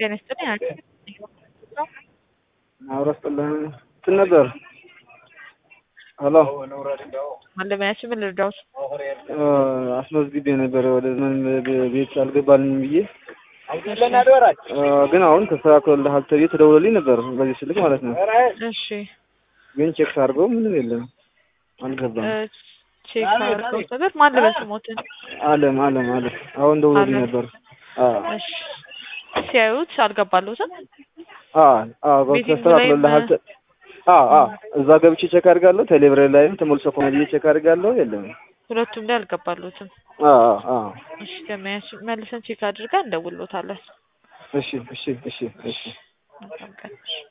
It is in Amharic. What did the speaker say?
ጤና ይስጥልኝ። አብሮ ስጥልን እንትን ነበር። ሄሎ ማለሚያችን ምን ልርዳዎት? አስመዝግቤ ነበረ ወደ ዘመን ቤት አልገባልኝ ብዬ ግን አሁን ተስተካክሎልሃል ተብዬ ተደውሎልኝ ነበር በዚህ ስልክ ማለት ነው። እሺ ግን ቼክ ሳድርገው ምንም የለም አልገባም። ቼክ አድርገው ነበር። ማን ልበል ስሞትን? አለም አለም አለም አሁን ደውሎልኝ አለም። ነበር። አዎ እሺ ሲያዩት አልገባለሁትም። አዎ አዎ ቤቲንግ ተስተካክሎልሃል ተ- አዎ አዎ እዛ ገብቼ ቼክ አድርጋለሁ። ቴሌብሬ ላይም ተሞልሶ ከሆነ ብዬ ቼክ አድርጋለሁ የለም። ሁለቱም ላይ አልገባለሁትም። አዎ አዎ አዎ እሺ ገመያችን መልሰን ቼክ አድርገን እንደውልዎታለን። እሺ እሺ እሺ እሺ መልካም ቀን።